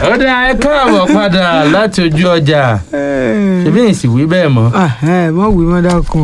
ó dá ẹ káàbọ̀ padà láti ojú ọjà ṣebí èsì wí bẹ́ẹ̀ mọ́. mọ wí mọ dákun.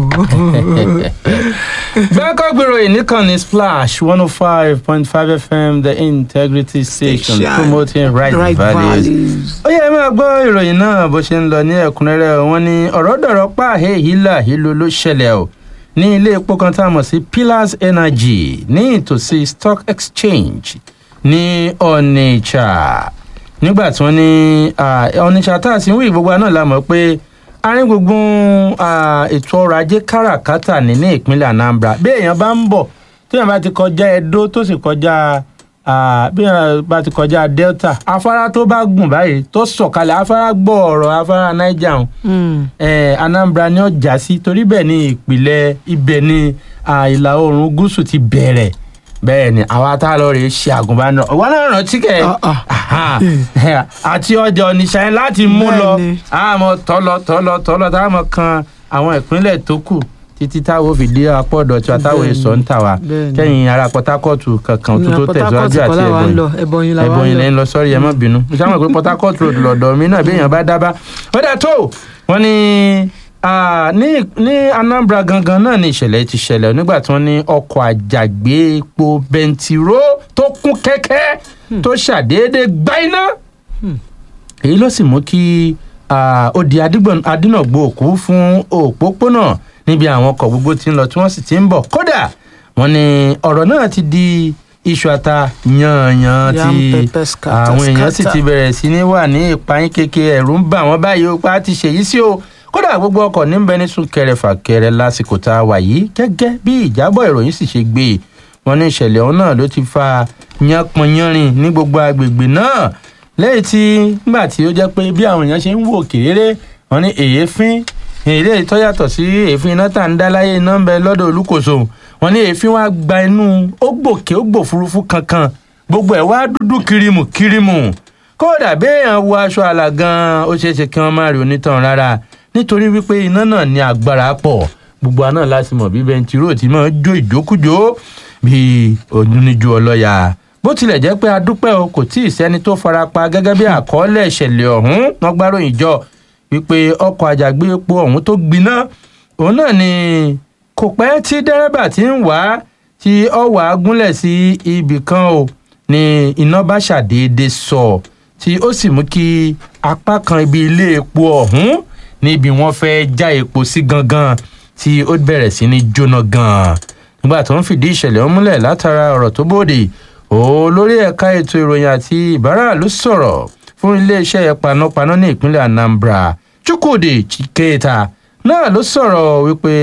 gbẹ́kọ̀ gbèrò ìníkànnì splash one oh five point five fm the integrity station Station. promoting right, right values. values. ó yẹ máa gbọ́ ìròyìn náà bó ṣe ń lọ ní ẹ̀kúnrẹ́rẹ́ wọn ní ọ̀rọ̀ dọ̀rọ̀ páàhẹ́ hílà hílo ló ṣẹlẹ̀ o ní ilé epo kan tá a mọ̀ sí pillars energy ní ìtòsí stock exchange ní onitsha nígbà tí wọ́n ní ah, onitsha tá a sì ń wí gbogbo náà la mọ̀ pé àárín gbùngbùn ah, ètò ọrọ̀ ajé káràkátà ní ní ìpínlẹ̀ anambra bí èèyàn bá ń bọ̀ téèyàn bá ti kọjá edo tó sì kọjá ah, bí èèyàn bá ti kọjá delta afárá tó bá gùn báyìí tó sọ̀kalẹ̀ afárá gbọ́ọ̀rọ̀ afárá niger ọ̀hún Mm. eh, anambra ni ó já sí torí bẹ́ẹ̀ ni ìpìlẹ̀ ibẹ̀ ni ah, ìlà oòrùn gúúsù ti bẹ̀rẹ̀ bẹ́ẹ̀ ni àwa tá a lọ rèé ṣe àgùnbánirọ̀ ọ̀wọ́n náà rántí kẹ́ Ah, ah. Aha. àti ọjà oníṣàyẹn láti mú lọ Bẹ́ẹ̀ni. àmọ́ tọ́lọ tọ́lọ tọ́lọ táwọn kan àwọn ìpínlẹ̀ tó kù títí táwọn fi dé apọ̀dọ̀ tí táwọn Bẹ́ẹ̀ni. èso ń tà wá Bẹ́ẹ̀ni. kẹ́yìn ará port harcourt kankan tó tó tẹ̀síwájú àti ẹ̀bọ̀n lọ ẹbọyin la ẹ̀bùn wà yìí ń lẹ́yìn lọ. lọ sọ́rí ẹ má bínú mo sábà pé port harcourt road lọ́dọ̀ mi náà bí èèyàn bá dábàá ó dà tó wọ́n ní ah, ní ní anambra gangan náà ni ìṣẹ̀lẹ̀ ti ṣẹlẹ̀ nígbà tí wọ́n ní ọkọ̀ àjàgbé epo bẹntiró tó kún kẹ́kẹ́ tó ṣàdédé gbá iná èyí ló sì mú kí ah, ó di adigbọn- adínàgbò òkú fún òpópónà níbi àwọn ọkọ̀ gbogbo tí ń lọ tí wọ́n sì ti ń bọ̀ kódà wọ́n ní ọ̀rọ̀ náà ti di iṣu ata yanyan Yam tí pepper scatter, àwọn èèyàn sì scatter. ti bẹ̀rẹ̀ sí ní wà ní ìpayín kékeré ẹ̀rù ń bà wọ́n báyìí ó pa á ti ṣèyí sí o kódà gbogbo ọkọ̀ níbẹ̀ ní súnkẹrẹ fàkẹrẹ lásìkò tá a wà yìí gẹ́gẹ́ bí ìjábọ̀ ìròyìn sì ṣe gbé e wọ́n ní ìṣẹ̀lẹ̀ ọ̀hún náà ló ti fa yánpọnyánrin ní gbogbo agbègbè náà lẹ́yìn tí nígbà tí ó jẹ́ pé bí àwọn èèyàn ṣe ń wò kéré wọ́n ní èéfín èlé tó yàtọ̀ sí èéfín iná tá à ń dá láyé iná ń bẹ lọ́dọ̀ olúkòso wọ́n ní èéfín wá gba inú ó gbòkè ó gbòfurufú kankan gbogbo ẹ̀ wá dúdú kirimu kirimu kódà béèyàn wọ aṣọ àlà gan ó ṣeé ṣe kí wọ́n má rí onítàn rárá nítorí wípé iná náà ní agbára pọ̀ gbogbo àná láti mọ̀ bí bẹntiró ti máa jó ìjókújó bíi oníjú ọlọ́yà bó tilẹ̀ jẹ́ pé adúpẹ́ o kò tí ì sẹ́ni tó farapa gẹ́gẹ́ bí àkọọ́lẹ̀ ìṣẹ̀lẹ̀ ọ̀hún wọ́n gbáròyìn jọ wípé ọkọ̀ àjàgbé epo ọ̀hún tó gbiná òun náà ni kò pẹ́ tí dẹ́rẹ́bà ti ń wá tí ọwọ́ agúnlẹ̀ sí ibì kan o ni iná bá ṣàdédé sọ tí ó sì mú kí apá kan ibi ilé epo ọ̀hún níbi wọ́n fẹ́ já epo sí gangan tí ó bẹ̀rẹ̀ sí ní jóná gan-an nígbà tó ń fìdí ìṣẹ̀lẹ̀ ọ̀hún múlẹ̀ látara ọ̀rọ̀ tó bòde olórí ẹ̀ka ètò ìròyìn àti ìbáraàlú sọ̀rọ̀ fún iléeṣẹ́ panápaná ní ìpínlẹ̀ anambra chukwudi chiketa náà ló sọ̀rọ̀ wípé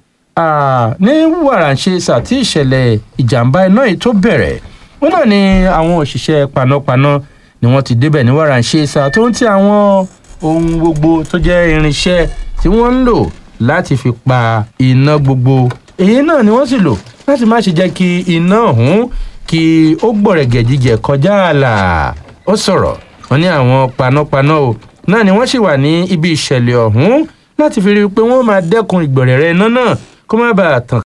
ah, ní wàràǹṣeṣà tí ìṣẹ̀lẹ̀ ìjàmbá iná yìí tó bẹ̀rẹ̀ wọn náà ni àwọn òṣìṣẹ́ panápaná ni wọ́n ti débẹ̀ ní wàràǹṣeṣà tó ń ti àwọn ohun gbogbo tó jẹ́ irinṣẹ́ tí wọ́n ń lò láti fi pa iná gbogbo èyí náà ni wọ́n sì lò láti má ṣe jẹ́ kí iná ọ̀hún kí ó gbọ̀rẹ̀gẹ̀dígẹ̀ kọjá ààlà ó sọ̀rọ̀ wọn ní àwọn panápaná o náà ni wọ́n sì wà ní ibi ìṣẹ̀lẹ̀ ọ̀hún láti fi rí i pé wọ́n máa dẹ́kun ìgbọ̀rẹ̀rẹ̀ iná náà kó má bàa tàn